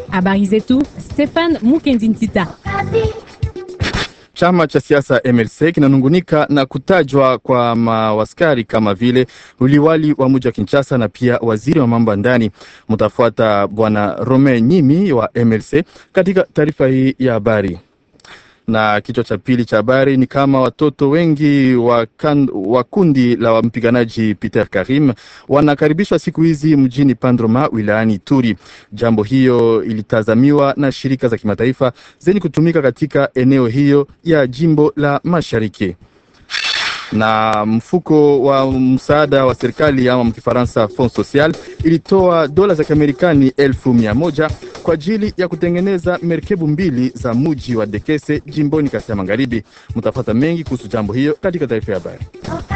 Habari zetu Stefan Mukendi Ntita. Chama cha siasa MLC kinanungunika na kutajwa kwa mawaskari kama vile uliwali wa mji wa Kinshasa na pia waziri wa mambo ya ndani. Mtafuata bwana Rome Nyimi wa MLC katika taarifa hii ya habari na kichwa cha pili cha habari ni kama watoto wengi wa, kan, wa kundi la mpiganaji Peter Karim wanakaribishwa siku hizi mjini Pandroma wilayani Turi. Jambo hiyo ilitazamiwa na shirika za kimataifa zenye kutumika katika eneo hiyo ya jimbo la Mashariki na mfuko wa msaada wa serikali ama mkifaransa Fond Social ilitoa dola za Kiamerikani elfu mia moja kwa ajili ya kutengeneza merikebu mbili za muji wa Dekese jimboni Kasai ya Magharibi. Mtapata mengi kuhusu jambo hiyo katika taarifa ya habari.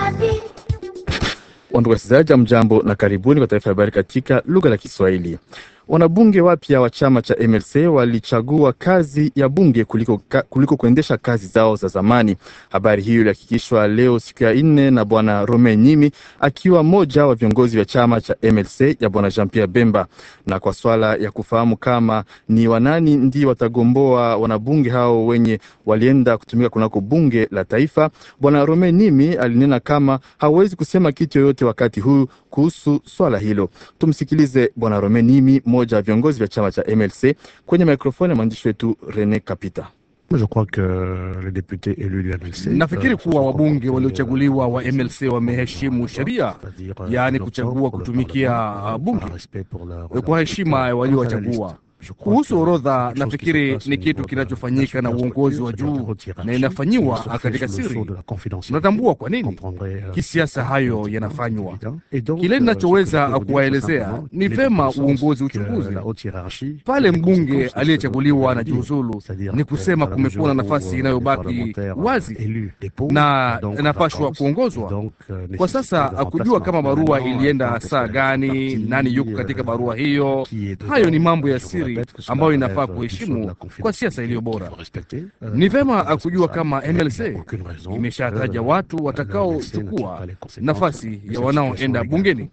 Wandugu wasikilizaji, mjambo na karibuni kwa taarifa ya habari katika lugha la Kiswahili. Wanabunge wapya wa chama cha MLC walichagua kazi ya bunge kuliko, ka, kuliko kuendesha kazi zao za zamani. Habari hiyo ilihakikishwa leo siku ya nne na bwana Rome Nyimi akiwa mmoja wa viongozi vya chama cha MLC ya bwana Jean Pierre Bemba. Na kwa swala ya kufahamu kama ni wanani ndio watagomboa wanabunge hao wenye walienda kutumika kunako bunge la taifa, bwana Rome Nyimi alinena kama hawezi kusema kitu yoyote wakati huu kuhusu swala hilo. Tumsikilize bwana Rome Nyimi mmoja wa viongozi vya chama cha MLC kwenye mikrofoni ya mwandishi wetu Rene Kapita. Nafikiri kuwa wabunge waliochaguliwa wa MLC wameheshimu sheria, yaani kuchagua kutumikia bunge kwa heshima waliowachagua. Kuhusu orodha, nafikiri ni kitu kinachofanyika na uongozi wa juu na inafanyiwa katika siri. Mnatambua kwa nini kisiasa hayo yanafanywa? Kile ninachoweza kuwaelezea ni vema uongozi uchunguzi pale mbunge aliyechaguliwa na jiuzulu, ni kusema kumekuwa na nafasi inayobaki wazi na inapashwa kuongozwa kwa sasa. Kujua kama barua ilienda saa gani, nani yuko katika barua hiyo, hayo ni mambo ya siri ambayo inafaa kuheshimu kwa siasa iliyo bora. Ni vema kujua kama MLC imeshataja watu watakaochukua nafasi ya wanaoenda bungeni.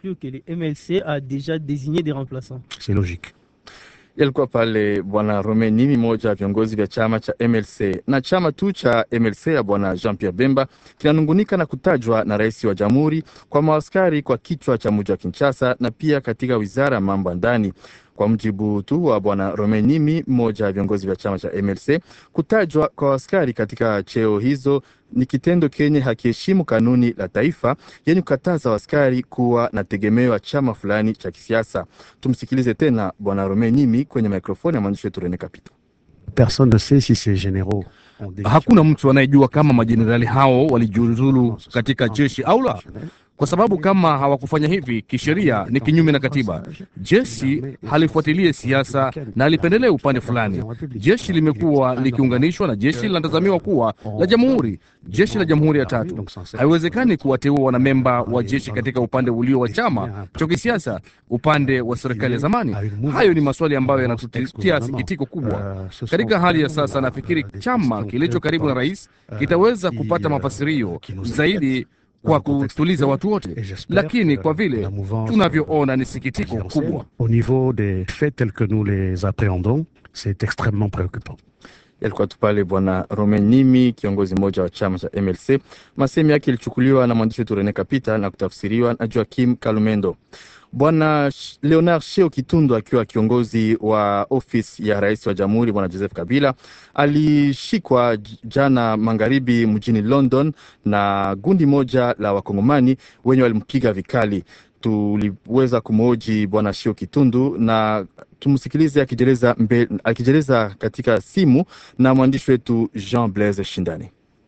Yalikuwa pale bwana Romenini, mmoja wa viongozi vya chama cha MLC. Na chama tu cha MLC ya bwana Jean Pierre Bemba kinanungunika na kutajwa na rais wa jamhuri kwa maaskari kwa kichwa cha mji wa Kinshasa na pia katika wizara ya mambo ya ndani. Kwa mjibu tu wa bwana Romenimi, mmoja wa viongozi vya chama cha MLC, kutajwa kwa askari katika cheo hizo ni kitendo kenye hakiheshimu kanuni la taifa yenye kukataza askari kuwa na tegemeo ya chama fulani cha kisiasa. Tumsikilize tena bwana Romenimi kwenye mikrofoni ya mwandishi wetu Rene Kapito. Hakuna mtu anayejua kama majenerali hao walijiuzulu katika jeshi au la kwa sababu kama hawakufanya hivi kisheria ni kinyume na katiba. Jeshi halifuatilie siasa na alipendelea upande fulani. Jeshi limekuwa likiunganishwa na jeshi linatazamiwa kuwa la jamhuri, jeshi la jamhuri ya tatu. Haiwezekani kuwateua wanamemba wa jeshi katika upande ulio wa chama cha kisiasa, upande wa serikali ya zamani. Hayo ni maswali ambayo yanatutia sikitiko kubwa katika hali ya sasa. Nafikiri chama kilicho karibu na rais kitaweza kupata mafasirio zaidi kwa kutuliza watu wote, lakini kwa vile tunavyoona ni sikitiko kubwa. Au niveau des faits tels que nous les appréhendons, c'est extrêmement préoccupant. Yalikuwa tu pale bwana Romain Nimi, kiongozi mmoja wa chama cha MLC. Masemi yake ilichukuliwa na mwandishi wetu Rene Kapita na kutafsiriwa na Joakim Kalumendo. Bwana Leonard Sheo Kitundu akiwa kiongozi wa ofisi ya rais wa jamhuri bwana Joseph Kabila alishikwa jana magharibi mjini London na gundi moja la wakongomani wenye walimpiga vikali. Tuliweza kumhoji bwana Sheo Kitundu na tumsikilize akijeleza, akijeleza katika simu na mwandishi wetu Jean Blaise Shindani.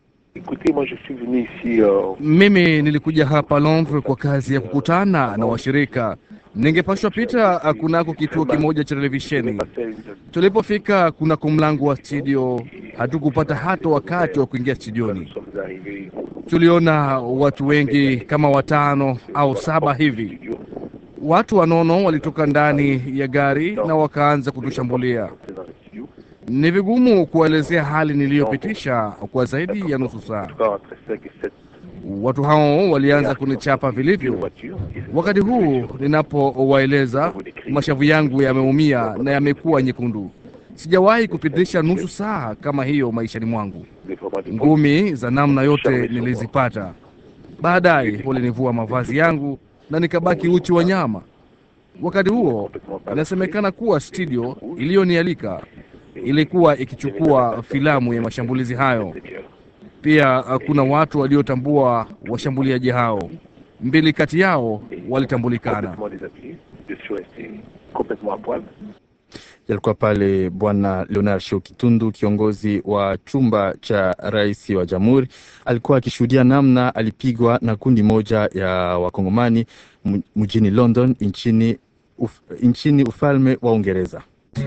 Mimi nilikuja hapa Londres kwa kazi ya kukutana na washirika. Ningepashwa pita kunako kituo kimoja cha televisheni. Tulipofika kunako mlango wa studio, hatukupata hata wakati wa kuingia studioni. Tuliona watu wengi kama watano au saba hivi. Watu wanono walitoka ndani ya gari na wakaanza kutushambulia. Ni vigumu kuelezea hali niliyopitisha kwa zaidi ya nusu saa. Watu hao walianza kunichapa vilivyo. Wakati huu ninapowaeleza, mashavu yangu yameumia na yamekuwa nyekundu. Sijawahi kupitisha nusu saa kama hiyo maishani mwangu. Ngumi za namna yote nilizipata. Baadaye walinivua mavazi yangu na nikabaki uchi wa nyama. Wakati huo inasemekana kuwa studio iliyonialika ilikuwa ikichukua filamu ya mashambulizi hayo. Pia uh, kuna watu waliotambua washambuliaji hao. Mbili kati yao walitambulikana. Yalikuwa pale Bwana Leonard Show Kitundu, kiongozi wa chumba cha rais wa jamhuri, alikuwa akishuhudia namna alipigwa na kundi moja ya wakongomani m- mjini London nchini, uf, nchini ufalme wa Uingereza.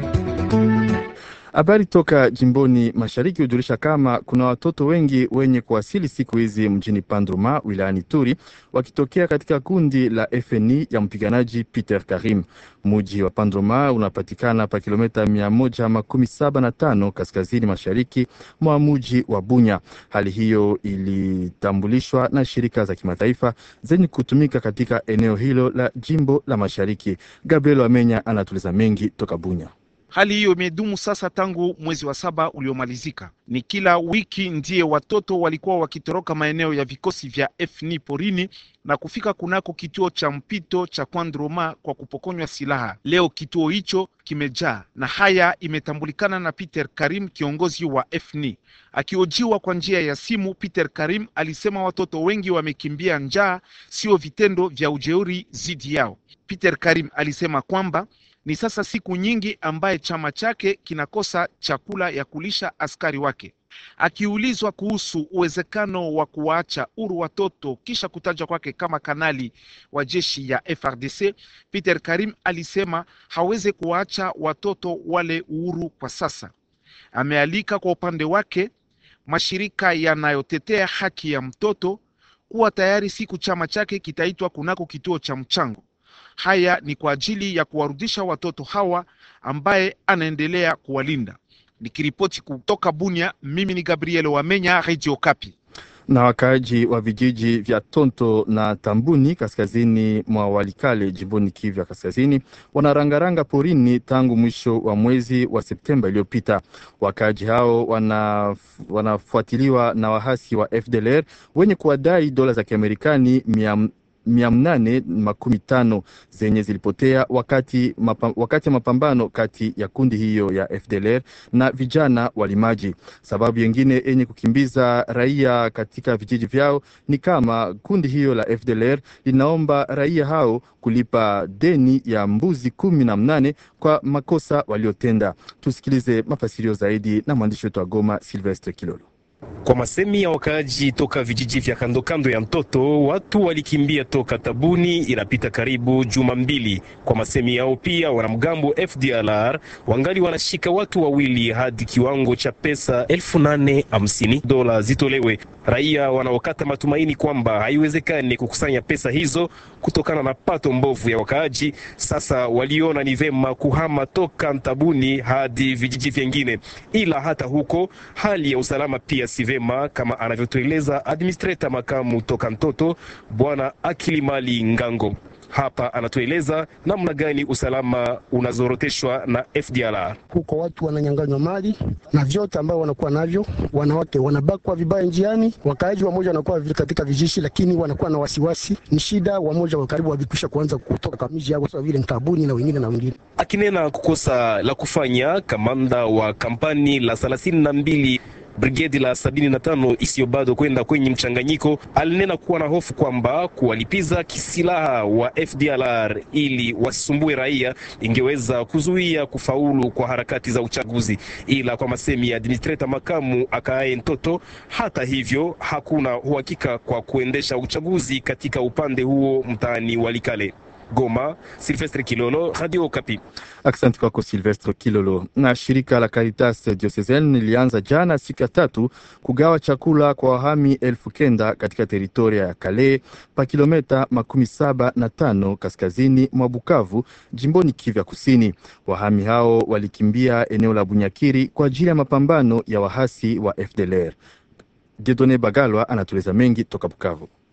Habari toka jimboni mashariki hujulisha kama kuna watoto wengi wenye kuwasili siku hizi mjini Pandruma wilayani Turi wakitokea katika kundi la FNI ya mpiganaji Peter Karim. Muji wa Pandruma unapatikana pa kilomita mia moja makumi saba na tano kaskazini mashariki mwa muji wa Bunya. Hali hiyo ilitambulishwa na shirika za kimataifa zenye kutumika katika eneo hilo la jimbo la mashariki. Gabriel Wamenya anatuliza mengi toka Bunya. Hali hiyo imedumu sasa tangu mwezi wa saba uliomalizika. Ni kila wiki ndiye watoto walikuwa wakitoroka maeneo ya vikosi vya FNI porini na kufika kunako kituo cha mpito cha Kwandroma kwa kupokonywa silaha. Leo kituo hicho kimejaa, na haya imetambulikana na Peter Karim, kiongozi wa FNI. Akiojiwa kwa njia ya simu, Peter Karim alisema watoto wengi wamekimbia njaa, sio vitendo vya ujeuri dhidi yao. Peter Karim alisema kwamba ni sasa siku nyingi ambaye chama chake kinakosa chakula ya kulisha askari wake. Akiulizwa kuhusu uwezekano wa kuwaacha huru watoto kisha kutajwa kwake kama kanali wa jeshi ya FRDC, Peter Karim alisema hawezi kuwaacha watoto wale uhuru kwa sasa. Amealika kwa upande wake mashirika yanayotetea haki ya mtoto kuwa tayari siku chama chake kitaitwa kunako kituo cha mchango. Haya ni kwa ajili ya kuwarudisha watoto hawa ambaye anaendelea kuwalinda. Nikiripoti kutoka Bunia, mimi ni Gabriel Wamenya, Radio Kapi. na wakaaji wa vijiji vya Tonto na Tambuni kaskazini mwa Walikale jimboni Kivu ya kaskazini wanarangaranga porini tangu mwisho wa mwezi wa Septemba iliyopita. Wakaaji hao wana, wanafuatiliwa na wahasi wa FDLR wenye kuwadai dola za Kiamerikani mia mia nane makumi tano zenye zilipotea wakati, mapa, wakati ya mapambano kati ya kundi hiyo ya FDLR na vijana walimaji. Sababu yengine yenye kukimbiza raia katika vijiji vyao ni kama kundi hiyo la FDLR linaomba raia hao kulipa deni ya mbuzi kumi na mnane kwa makosa waliotenda. Tusikilize mafasirio zaidi na mwandishi wetu wa Goma Silvestre Kilolo. Kwa masemi ya wakaaji toka vijiji vya kando kando ya mtoto, watu walikimbia toka Tabuni, inapita karibu juma mbili. Kwa masemi yao pia, wanamgambo FDLR wangali wanashika watu wawili hadi kiwango cha pesa elfu nane hamsini dola zitolewe. Raia wanaokata matumaini kwamba haiwezekani kukusanya pesa hizo kutokana na pato mbovu ya wakaaji, sasa waliona ni vema kuhama toka Ntabuni hadi vijiji vyengine, ila hata huko hali ya usalama pia si vema, kama anavyotueleza administrator makamu toka Ntoto Bwana Akilimali Ngango. Hapa anatueleza namna gani usalama unazoroteshwa na FDLR. Huko watu wananyanganywa mali na vyote ambao wanakuwa navyo, wanawake wanabakwa vibaya njiani, wakaaji wamoja wanakuwa katika vijiji, lakini wanakuwa na wasiwasi, ni shida. Wamoja karibu wavikwisha kuanza kutoka kwa miji yao, sawa vile Ntabuni na wengine na wengine. Akinena kukosa la kufanya, kamanda wa kampani la thelathini na mbili brigedi la sabini na tano isiyo bado kwenda kwenye mchanganyiko alinena kuwa na hofu kwamba kuwalipiza kisilaha wa FDLR ili wasisumbue raia ingeweza kuzuia kufaulu kwa harakati za uchaguzi, ila kwa masemi ya administrator makamu akaaye Ntoto, hata hivyo hakuna uhakika kwa kuendesha uchaguzi katika upande huo mtaani Walikale. Goma, Silvestre Kilolo, Radio Okapi. Asante kwako Silvestre Kilolo. Na shirika la Caritas Diocesane lilianza jana siku ya tatu kugawa chakula kwa wahami elfu kenda katika teritoria ya Kale pa kilometa makumi saba na tano kaskazini mwa Bukavu, jimboni Kivu ya Kusini. Wahami hao walikimbia eneo la Bunyakiri kwa ajili ya mapambano ya wahasi wa FDLR. Gedone Bagalwa anatueleza mengi toka Bukavu.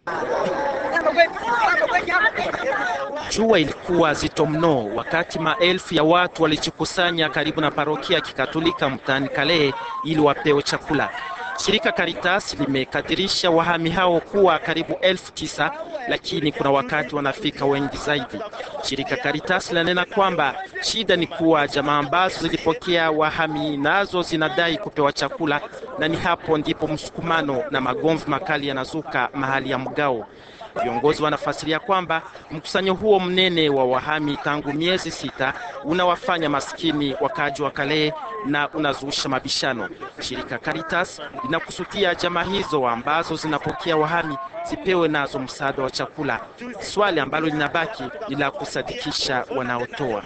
Jua ilikuwa zito mno wakati maelfu ya watu walijikusanya karibu na parokia ya Kikatolika mtaani Kalehe ili wapewe chakula. Shirika Caritas limekadirisha wahami hao kuwa karibu elfu tisa lakini kuna wakati wanafika wengi zaidi. Shirika Caritas linanena kwamba shida ni kuwa jamaa ambazo zilipokea wahami nazo zinadai kupewa chakula, na ni hapo ndipo msukumano na magomvi makali yanazuka mahali ya mgao. Viongozi wanafasiria kwamba mkusanyo huo mnene wa wahami tangu miezi sita unawafanya maskini wakaji wa Kalehe na unazusha mabishano. Shirika Caritas linakusudia jamaa hizo ambazo zinapokea wahami zipewe nazo msaada wa chakula. Swali ambalo linabaki ni la kusadikisha wanaotoa.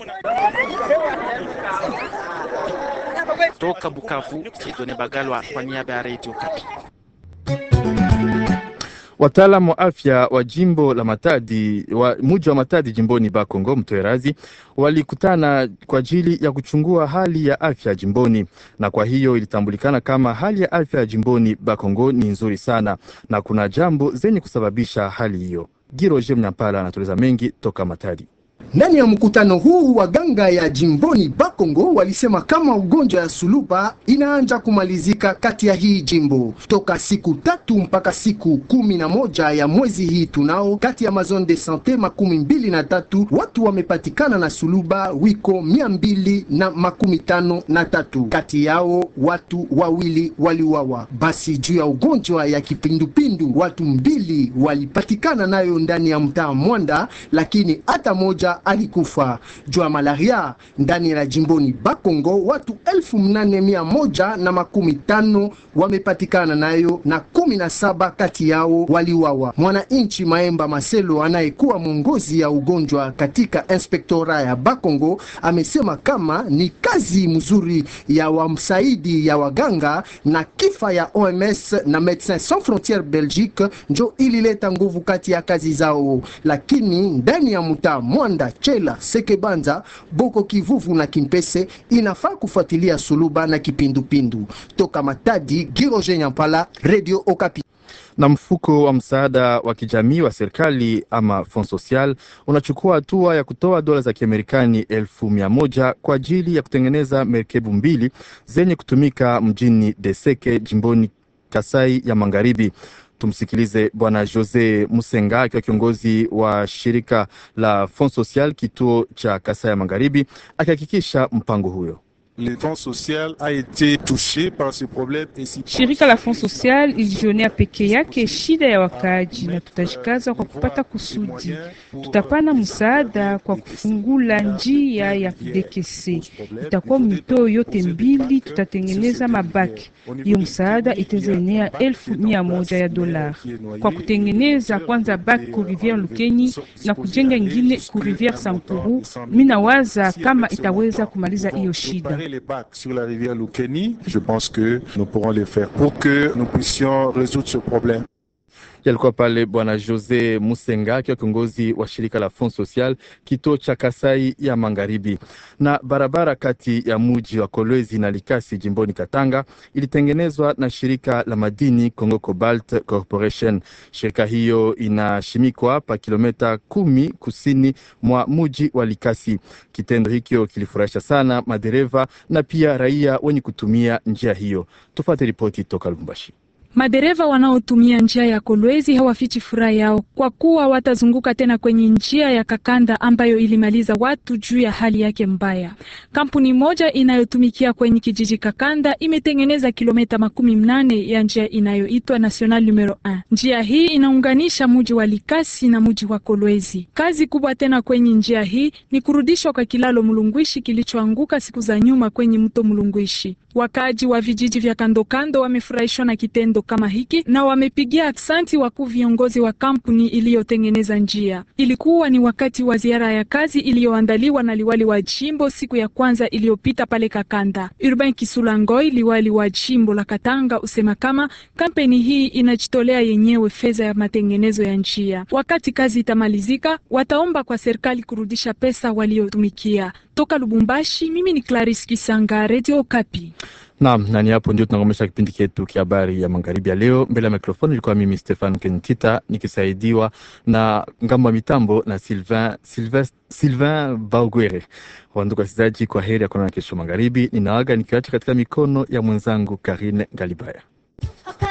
Toka Bukavu, Sidone Bagalwa kwa niaba ya Radio Kapi. Wataalamu wa afya wa jimbo la Matadi wa muji wa Matadi jimboni Bakongo Mtoerazi walikutana kwa ajili ya kuchungua hali ya afya jimboni, na kwa hiyo ilitambulikana kama hali ya afya ya jimboni Bakongo ni nzuri sana na kuna jambo zenye kusababisha hali hiyo. Giroje Mnyampala anatueleza mengi toka Matadi. Ndani ya mkutano huu waganga ya jimboni Bakongo walisema kama ugonjwa ya suluba inaanza kumalizika kati ya hii jimbo toka siku tatu mpaka siku kumi na moja ya mwezi hii. Tunao kati ya mazone de sante makumi mbili na tatu watu wamepatikana na suluba wiko mia mbili na makumi tano na tatu kati yao watu wawili waliwawa. Basi juu ya ugonjwa ya kipindupindu watu mbili walipatikana nayo ndani ya mtaa Mwanda, lakini hata moja alikufa. Juu ya malaria ndani ya jimboni Bakongo watu elfu mnane mia moja na makumi tano wamepatikana nayo na kumi na saba kati yao waliwawa. Mwananchi Maemba Maselo anayekuwa mwongozi ya ugonjwa katika inspektora ya Bakongo amesema kama ni kazi mzuri ya wamsaidi ya waganga na kifa ya OMS na Medecins Sans Frontieres Belgique njo ilileta nguvu kati ya kazi zao, lakini ndani ya mtaa Mwanda Chela, Sekebanza, Boko, Kivuvu na Kimpese inafaa kufuatilia suluba na kipindupindu. Toka Matadi, Giroje Nyampala, Radio Okapi. na mfuko wa msaada wa kijamii wa serikali ama Fond Social unachukua hatua ya kutoa dola za Kiamerikani elfu mia moja kwa ajili ya kutengeneza merikebu mbili zenye kutumika mjini Deseke jimboni Kasai ya Magharibi. Tumsikilize Bwana Jose Musenga akiwa kiongozi wa shirika la Fond Social kituo cha Kasai ya Magharibi akihakikisha mpango huyo. Shirika la Fond Social ilijionea peke yake shida ya wakaaji, na tutajikaza kwa kupata kusudi. Tutapana msaada kwa kufungula njia ya kudekese, itakuwa mitoo yote mbili, tutatengeneza mabaki. Hiyo msaada itaenea elfu mia moja ya dola kwa kutengeneza kwanza baki ku Riviere Lukeni na kujenga ingine ku Riviere Sampuru. Mina waza kama itaweza kumaliza hiyo shida. les bacs sur la rivière Lukeni, je pense que nous pourrons les faire pour que nous puissions résoudre ce problème. Yalikuwa pale Bwana Jose Musenga akiwa kiongozi wa shirika la Fond Social kituo cha Kasai ya Magharibi. Na barabara kati ya muji wa Kolwezi na Likasi jimboni Katanga ilitengenezwa na shirika la madini Congo Cobalt Corporation. Shirika hiyo inashimikwa pa kilomita kumi kusini mwa muji wa Likasi. Kitendo hicho kilifurahisha sana madereva na pia raia wenye kutumia njia hiyo. Tufate ripoti toka Lubumbashi. Madereva wanaotumia njia ya Kolwezi hawafichi furaha yao kwa kuwa watazunguka tena kwenye njia ya Kakanda ambayo ilimaliza watu juu ya hali yake mbaya. Kampuni moja inayotumikia kwenye kijiji Kakanda imetengeneza kilomita makumi mnane ya njia inayoitwa National numero 1. Njia hii inaunganisha muji wa Likasi na muji wa Kolwezi. Kazi kubwa tena kwenye njia hii ni kurudishwa kwa kilalo Mulungwishi kilichoanguka siku za nyuma kwenye mto Mulungwishi. Wakaaji wa vijiji vya kandokando wamefurahishwa na kitendo kama hiki na wamepigia aksanti wakuu viongozi wa kampuni iliyotengeneza njia. Ilikuwa ni wakati wa ziara ya kazi iliyoandaliwa na liwali wa jimbo siku ya kwanza iliyopita pale Kakanda. Urbain Kisula Ngoi, liwali wa jimbo la Katanga, usema kama kampeni hii inajitolea yenyewe fedha ya matengenezo ya njia. Wakati kazi itamalizika, wataomba kwa serikali kurudisha pesa waliotumikia. Toka Lubumbashi, mimi ni Clarice Kisanga, Radio Kapi. Naam, na ni hapo ndio tunakomesha kipindi chetu kia habari ya magharibi ya leo. Mbele ya mikrofoni ilikuwa mimi Stefan Kentita nikisaidiwa na ngambo ya mitambo na Sylvain Sylvain Sylvain Baugwere. Wandugu wasikilizaji, kwa heri ya kuonana kesho magharibi. Ninaaga nikiacha katika mikono ya mwenzangu Karine Galibaya.